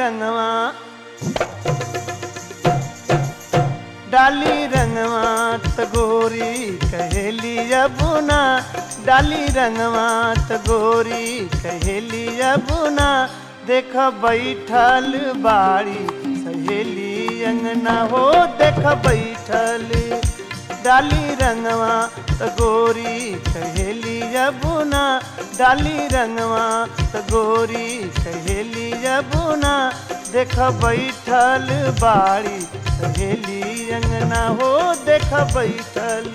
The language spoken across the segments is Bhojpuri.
रंगवा डाली रंगवा त गोरी कहेली अबुना डाली रंगवा त गोरी कहेली अबुना देख बैठल बाड़ी सहेली अंगना हो देख बैठल डाली रंगवा त गोरी कहेली अबुना डाली रंगवा त गोरी कहेली अबुना देख बैठल बाड़ी सहेली अंगना हो देख बैठल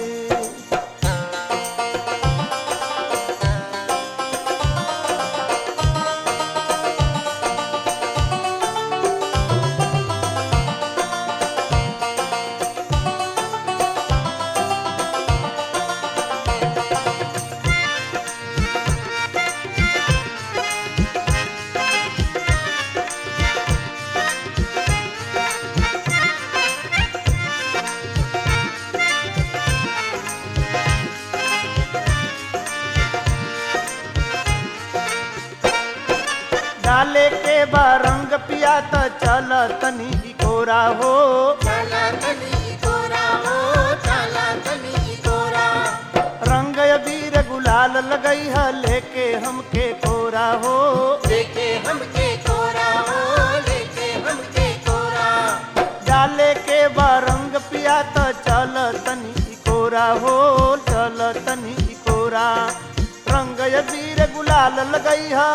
डाले के बा रंग पिया त चल तनी की कोरा हो चला तनी कोरा हो चला तनी कोरा रंग अबीर गुलाल लगई है लेके हमके कोरा हो लेके हमके कोरा हो लेके हमके कोरा डाले के बा रंग पिया त चल तनी की कोरा हो चल तनी की कोरा रंग अबीर गुलाल लगई है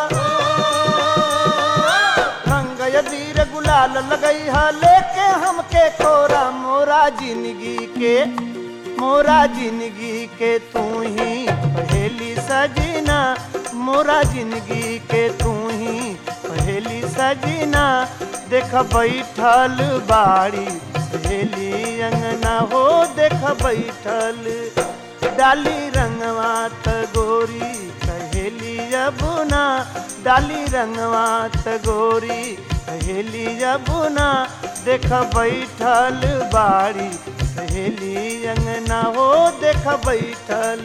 रंग अबीर गुलाल लगई है लेके हमके कोरा मोरा जिंदगी के मोरा जिंदगी के तू ही पहेली सजना मोरा जिंदगी के तू ही पहेली सजना देख बैठल बाड़ी सहेली अंगना हो देख बैठल डाली रंगवा त गोरी कहेली अबुना डाली रंगवा त गोरी कहेली अबुना देख बैठल बाड़ी सहेली अंगना हो देख बैठल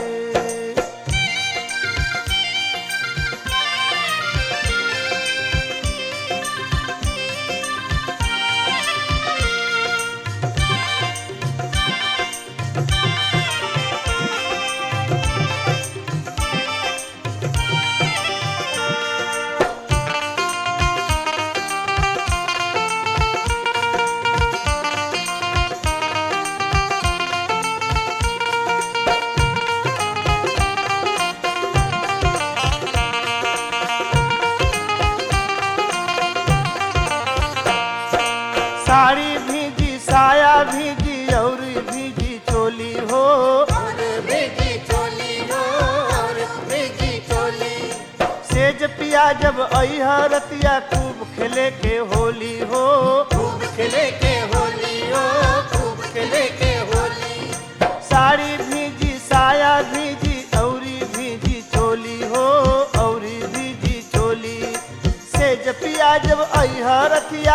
साड़ी भीजी साया भीजी और भीजी चोली हो और भेजी चोली हो और भेजी चोली सेज पिया जब अहा रतिया खूब खेले के होली हो खूब खेले के होली हो खूब खेले के होली साड़ी भीजी साया भीजी औरी भीजी चोली हो औरी भीजी चोली सेज पिया जब अहा रतिया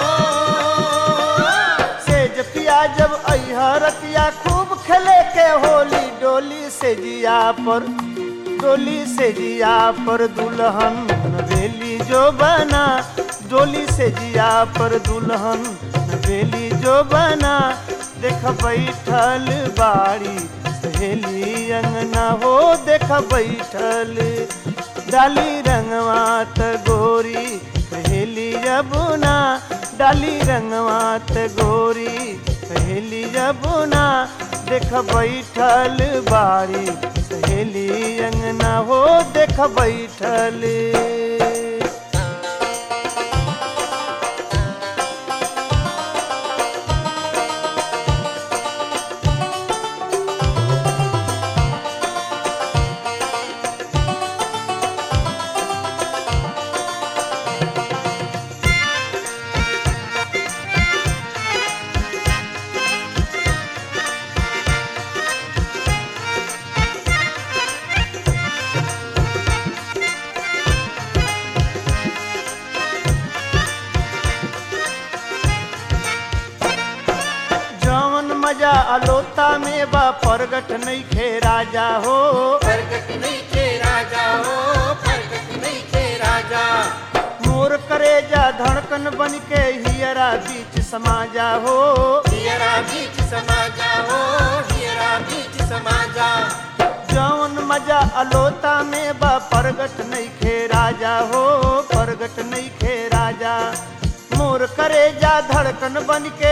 सेज पिया जब अहा रतिया खूब खेले के होली डोली से जिया पर डोली से जिया पर दुल्हन नवेली जो बना डोली से जिया पर दुल्हन नवेली जो बना देख बैठल बाड़ी सहेली अंगना हो देख बैठल डाली रंगवा त गोरी सहेली जबुना डाली रंगवा त गोरी सहेली जबुना देख बैठल बाड़ी सहेली अंगना हो देख बैठल मजा अलोता में बा प्रगट नहीं खे राजा हो प्रगट नहीं थे राजा हो प्रगट नहीं थे राजा मोर मोर करेजा धड़कन बन के हियरा बीच समा जा हो हियरा बीच समा जाओ हियरा बीच समा जा जौन मजा अलोता में बा परगट नहीं खे राजा हो परगट नहीं खे राजा मोर करेजा धड़कन बन के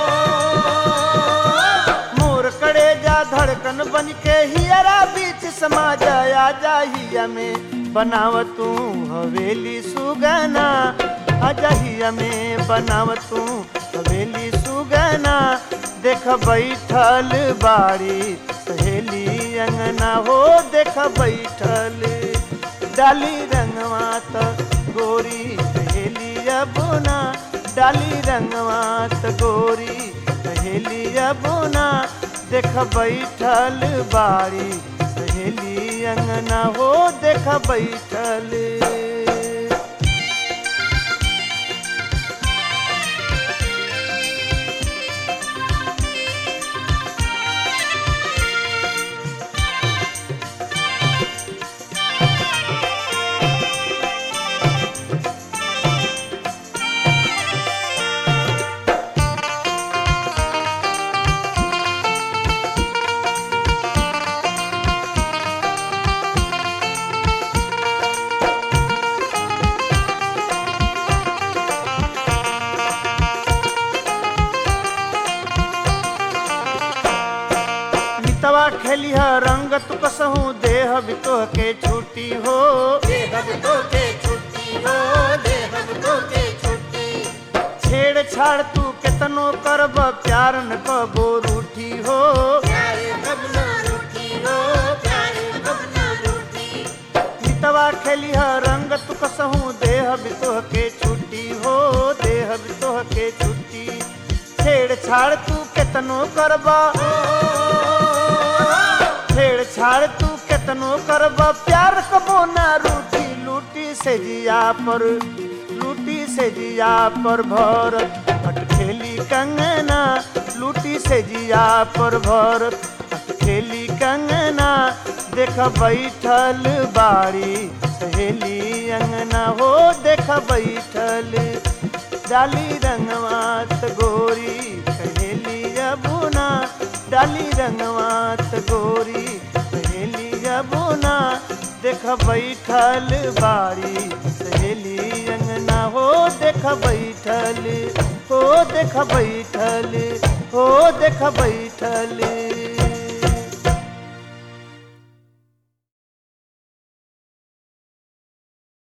मोर करेजा धड़कन बन के हियरा बीच समा जाया जा हिया में बनाव तू हवेली सुगना आजा हिया में बनाव तू हवेली सुगना देख बैठल बाड़ी सहेली अंगना हो देख बैठल डाली रंगवा त गोरी सहेली अबुना डाली रंगवा त गोरी सहेली अबुना देख बैठल बाड़ी सहेली अंगना हो देख बैठल मितवा खेलिह रंग तू कसहू देह बितोह के छूटी हो देहब तो के छुट्टी हो देहब तो के छुट्टी छेड़ छाड़ तू केतनो करब प्यार न कबो रूठी हो प्यारे कब न रूठी हो प्यारे कब न रूठी मितवा खेलिह रंग तू कसहू देह बितोह के छूटी हो देह बितोह के छूटी छेड़ छाड़ तू केतनो करबा छेड़ छाड़ तू केतनो करबा प्यार कबो ना रूठी लूटी से जिया पर लूटी से जिया पर भर हट खेली कंगना लूटी से जिया पर भर हट खेली कंगना देख बैठल बाड़ी सहेली अंगना हो देख बैठल डाली रंगवात गोरी सहेली अबुना डाली रंगवात गोरी सहेली अबुना देख बैठल बाड़ी सहेली अंगना हो देख बैठल हो देख बैठल हो देख बैठल